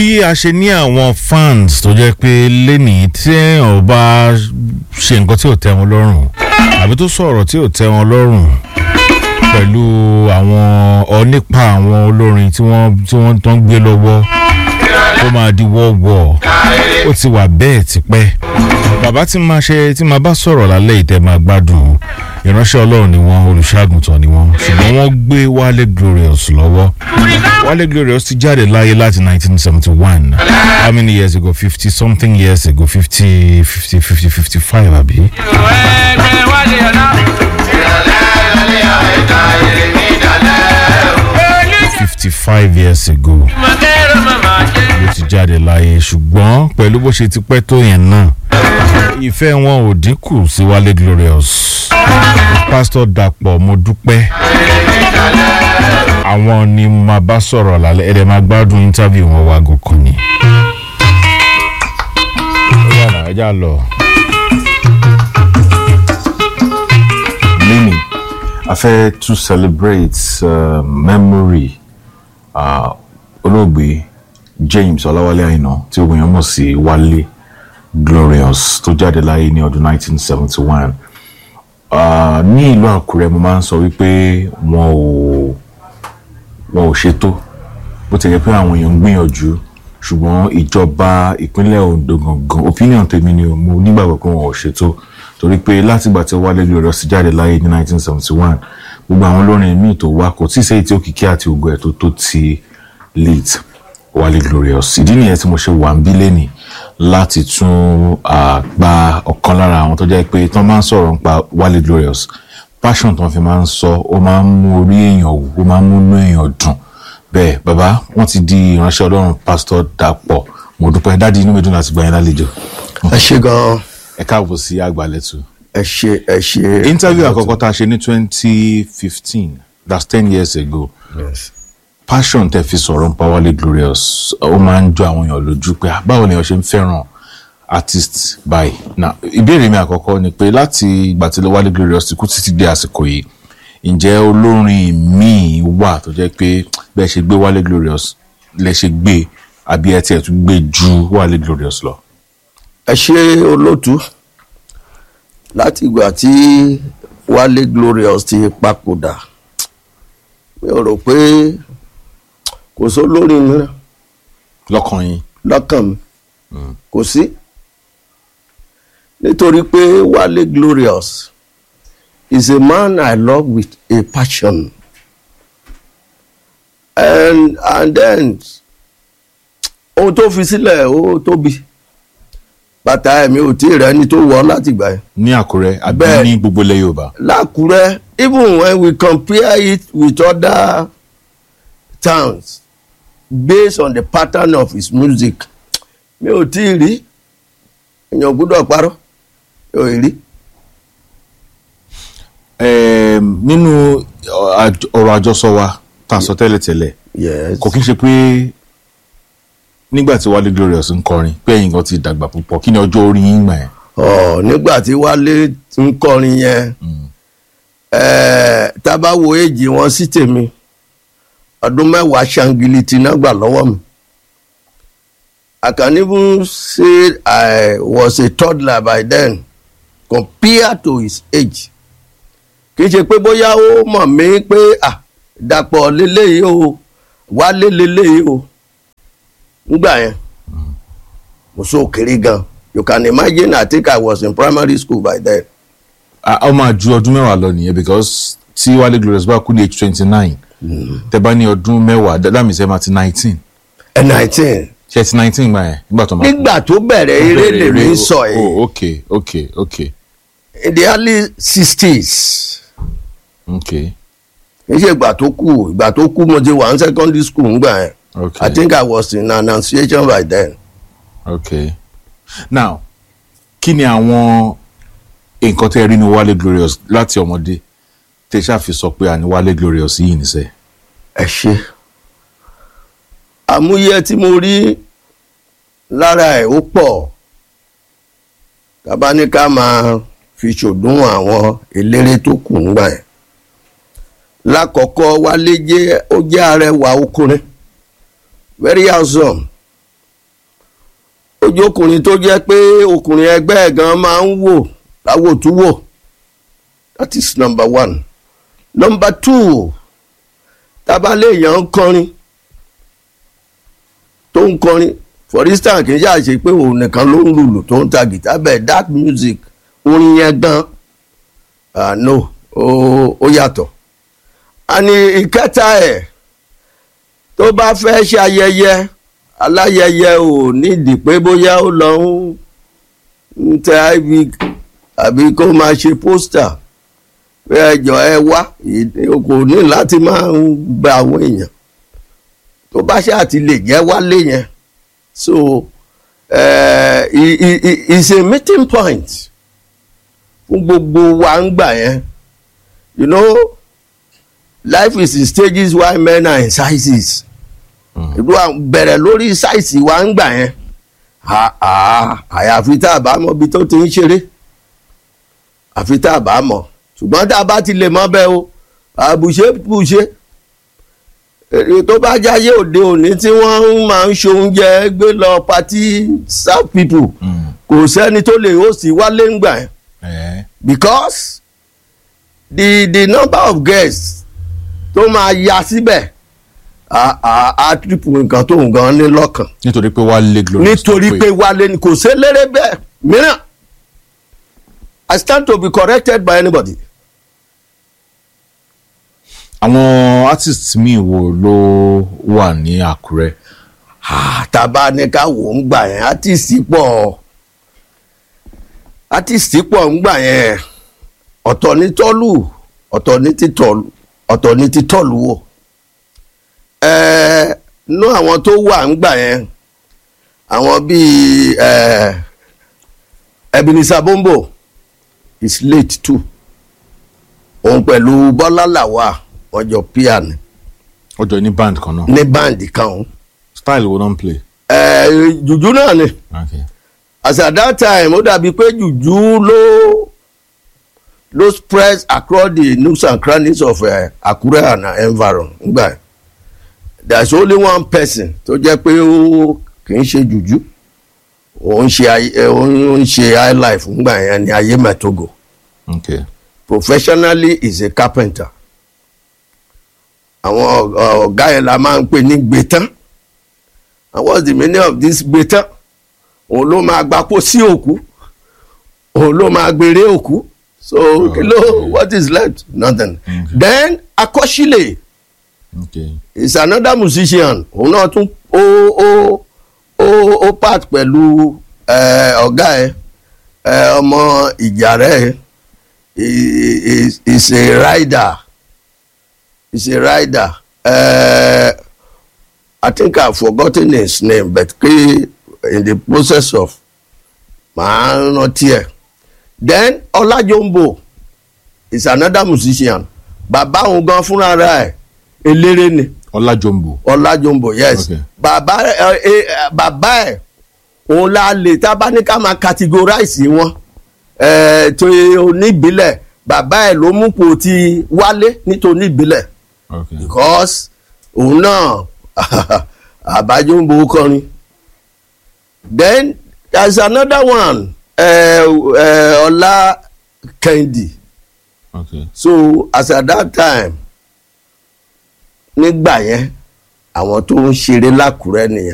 bí a ṣe ní àwọn fans tó jẹ́ pé lẹ́nìí tí èèyàn bá ṣe nǹkan tí ò tẹ́ wọn lọ́rùn àbí tó sọ̀rọ̀ tí ò tẹ́ wọn lọ́rùn pẹ̀lú àwọn onípa àwọn olórin tí wọ́n tí wọ́n tó ń gbé lọ́wọ́ ó máa di wọ́ọ̀wọ́ ó ti wà bẹ́ẹ̀ tipẹ́ bàbá tí máa ṣe tí máa bá sọ̀rọ̀ lálẹ́ ìtẹ́ máa gbádùn ìránṣẹ́ ọlọ́run ni wọ́n olùṣàgùntàn ni wọ́n ṣùgbọ́n wọ́n gbé wálé glorious lọ́wọ́ wálé glorious ti jáde láyé láti 1971 how many years ago fifty something years ago fifty fifty fifty fifty five àbí. fifty five years ago ló ti jáde láyé ṣùgbọ́n pẹ̀lú bó ṣe ti pẹ́ tó yẹn náà ìfẹ́ wọn ò dínkù sí wálé glorious pásítọ̀ dàpọ̀ mo dúpẹ́ àwọn ni màá bá sọ̀rọ̀ lálẹ́ ẹ̀rẹ̀ máa gbádùn interview wọn wá gòkàn ni. ó yàrá ẹja lọ. Lini, a fẹ́ to celebrate uh, memory uh, olóògbé James Ọláwálé Àyìnà tí ogun yẹn mọ̀ sí Wálé Glorious tó jáde láyé ní ọdún 1971. Uh, ní ìlú Àkúrẹ́ mo máa ń sọ wípé wọn ò wọn ò ṣètò bó ti yẹ pé àwọn èèyàn ń gbìyànjú ṣùgbọ́n ìjọba ìpínlẹ̀ Ondo gangan opinion tèmi ni o, mo nígbàgbọ́ pé wọn ò ṣètò torí pé látìgbà tí Wálé Glorious jáde láyé ní 1971 gbogbo àwọn olórin míì tó wá kò tí ì sẹ́yìn tí òkìkí àti ògo ẹ̀ tó tó ti lead Wálé Glorious ìdí nìyẹn tí mo ṣe wà ń bí lẹ́nìí láti tún gba ọ̀kan lára àwọn tó jẹ́ pé tí wọ́n máa ń sọ̀rọ̀ nípa Wálé Glorious passion tí wọ́n fi máa ń sọ ó máa ń mú orí èèyàn wù ó máa ń múnú èèyàn dùn bẹ́ẹ̀ bàbá wọ́n ti di ìránṣẹ́ Ọlọ́run pásítọ̀ Dàpọ̀ mo dúpẹ́ dáàdi inú mi dùn láti gbà yín lálejò ẹ ṣe gan-an ẹ káàbọ̀ sí àgbàlẹ́tù. ẹ ṣe ẹ ṣe. interview àkọ́kọ́ tá a ṣe ní twenty fifteen that's ten years ago Yes. passion tẹ fi sọ̀rọ̀ nípa Wálé Glorious ó máa ń jọ àwọn èèyàn lójú pé ah, báwo ni wọ́n ṣe ń fẹ́ràn artist báyìí na ìbéèrè mi àkọ́kọ́ ni pé láti ìgbà tí Wálé Glorious ti kú títí dé àsìkò yìí ǹjẹ́ olórin míì wà tó jẹ́ pé bẹ́ẹ̀ ṣe gbé Wálé Glorious lẹ ṣe gbé àbí ẹ tiẹ̀ tún gbé ju Wálé Glorious lọ. ẹ ṣe olótú láti ìgbà tí Wálé Glorious ti papòdà mi ò rò pé kò sólórin mìíràn lọ́kàn yín lọ́kàn mi kò sí nítorí pé Wálé Glorious is a man I love with a passion and and then ohun tó fi sílẹ̀ ó tóbi bàtà ẹ̀mí ò tí ì rẹ́ni tó wọ̀ ọ́ láti gbà yẹn ní Àkúrẹ́ àbí Bẹ́ẹ̀. ní gbogbo ilẹ̀ Yorùbá. lákùrẹ́ even when we compare it with other towns based on the pattern of his music mi ò tí ì rí èèyàn gbọ́dọ̀ parọ́ mi ò rí. Ẹm, nínú ọ- àj- ọ̀rọ̀ àjọsọ wa tá a sọ tẹ́lẹ̀tẹ́lẹ̀ yes kò kí n ṣe pé nígbà tí Wálé Glorious ń kọrin pé ẹ̀yin kan ti dàgbà púpọ̀ kí ni ọjọ́ orí yín gbà yẹn. ọ nígbà tí Wálé ń kọrin yẹn ẹẹ tá a bá wo èjì wọn sí tèmi ọdún mẹ́wàá ṣangiliti náà gbà lọ́wọ́ mi I can even say I was a toddler by then compared to his age kì í ṣe pé bóyá ó mọ̀ mí pé ah dàpọ̀ lélẹ́yìí o Wálé lélẹ́yìí o ngbà yẹn mo so kéré gan you can imagine I think I was in primary school by then a ó máa ju ọdún mẹ́wàá lọ nìyẹn because tí Wálé Glorious bá kú ní age twenty nine tẹ bá ní ọdún mẹ́wàá that means ẹ máa ti nineteen ẹ nineteen ṣe ti nineteen gbà yẹn nígbà tó máa kú. nígbà tó bẹ̀rẹ̀ eré lèmi ń sọ oh yìí okay okay okay in the early sixties okay kì í ṣe ìgbà tó kù ìgbà tó kù mo ti wà ní secondary school ńgbà yẹn okay I think I was in annunciation by then okay now kí ni àwọn nǹkan tẹ́ ẹ rí ní Wálé Glorious láti ọmọdé tẹ́ ẹ ṣáfi sọ pé àní Wálé Glorious yìí nìṣẹ́. ẹ ṣe àmúyẹ tí mo rí lára ẹ̀ ó pọ̀ tàbá ní ká máa fi ṣòdún àwọn eléré tó kù ńgbà yẹn lákọ̀ọ́kọ́ Wálé jẹ́ ó jẹ́ arẹwà ọkùnrin very handsome ojú ọkùnrin tó jẹ́ pé ọkùnrin ẹgbẹ́ ẹ̀ gan máa ń wò láwòtúwò that is number one number two tábàlẹ̀ èèyàn ń kọrin tó ń kọrin for instance kì í ṣáà ṣe pé òun nìkan ló ń lùlù tó ń ta guitar bẹ́ẹ̀ that music orin yẹn gan ah no ó ó yàtọ̀ àní ìkẹta ẹ̀ tó bá fẹ́ ṣe ayẹyẹ aláyẹyẹ ò nídìí pé bóyá ó lọ ń ń tẹ iv àbí kó máa ṣe pósítà pé ẹjọ ẹ wá ìdí- kò ní láti máa ń gba àwọn èèyàn tó bá ṣáà ti lè jẹ́ wálé yẹn so uh, i- i- i- it's a meeting point fún gbogbo wa ń gbà yẹn you know life is in stages while men are in sizes ìlú à- bẹ̀rẹ̀ lórí sáìsì wa ń gbà yẹn À- à- àyàfi tá a bá mọ ibi tó ti ń ṣeré àfi tá a bá mọ ṣùgbọ́n tá a bá ti lè mọ bẹ́ẹ̀ o àbùṣe bùṣe èrè tó bá jáyé òde òní tí wọ́n máa ń ṣoúnjẹ gbé lọ pati south people kò sẹ́ni tó lè host wálé ń gbà yẹn ẹ̀ because the the number of guests tó máa ya síbẹ̀ a a a triple nǹkan tó ń gan ní lọ́kàn nítorí pé wàá lé glory nítorí pé wálé ni kò sí eléré bẹ́ẹ̀ mìíràn I stand to be corrected by anybody. àwọn artist míì wo ló wà ní àkúrẹ́ Ah, tàbá ní ká wò ń gbà yẹn artist pọ̀ artist pọ̀ ń gbà yẹn ọ̀tọ̀ ní tọ́lù ọ̀tọ̀ ní títọ́lù ọ̀tọ̀ ní títọ́lù wò ẹ̀ẹ́ nú àwọn tó wà ń gbà yẹn àwọn bíi ẹ̀ẹ́ Ebenezer Bombo is late too òun pẹ̀lú Bọ́lá Làwà wọ́n jọ piano ọjọ́ ní band kan náà ní báǹdì kan òun style wo náà ń play. ẹ̀ẹ́ jùjú náà ni. Okay. as at that time ó dàbí pé jùjú ló ló spread across the nooks and crannies of uh, Akure and uh, environ ngbà yẹn. there is only one person tó jẹ́ pé ó kì í ṣe jùjú òun ṣe ayé- eh, òun ṣe high life ngbà yẹn ní ayé mẹ́tògò Okay. professionally is a carpenter àwọn ọ- ọ̀gá yẹn la máa ń pè ní gbẹ̀tán and what's the meaning of this gbẹ̀tán òun ló máa gbapò sí òkú òun ló máa gbèrè òkú so kí ló what is left nothing then akọ́sílẹ̀ Okay. is another musician òun náà tún ó ó ó ó part pẹ̀lú eh, ọ̀gá ẹ̀ eh, ọmọ ìjàrẹ́ ẹ̀ is is a rider is a rider uh, I think I've forgotten his name but pé in the process of màá rántí ẹ̀ then Ọlájọ́mbò is another musician bàbá òun gan fúnra rẹ̀ eléré ni ọlájọmbò. ọlájọmbò yes Okay. bàbá ẹ ẹ bàbá ẹ òun la lè tá a bá ní ká máa categorize wọn ẹ tó oníbílẹ̀ bàbá ẹ ló mú pò ti wálé nítorí oníbílẹ̀ Okay. because òun náà àbájọmbò kọrin then there is another one ẹ ẹ ọlá kẹ́hìndì Okay. so as at that time nígbà yẹn àwọn tó ń ṣeré lákùrẹ́ nìyẹn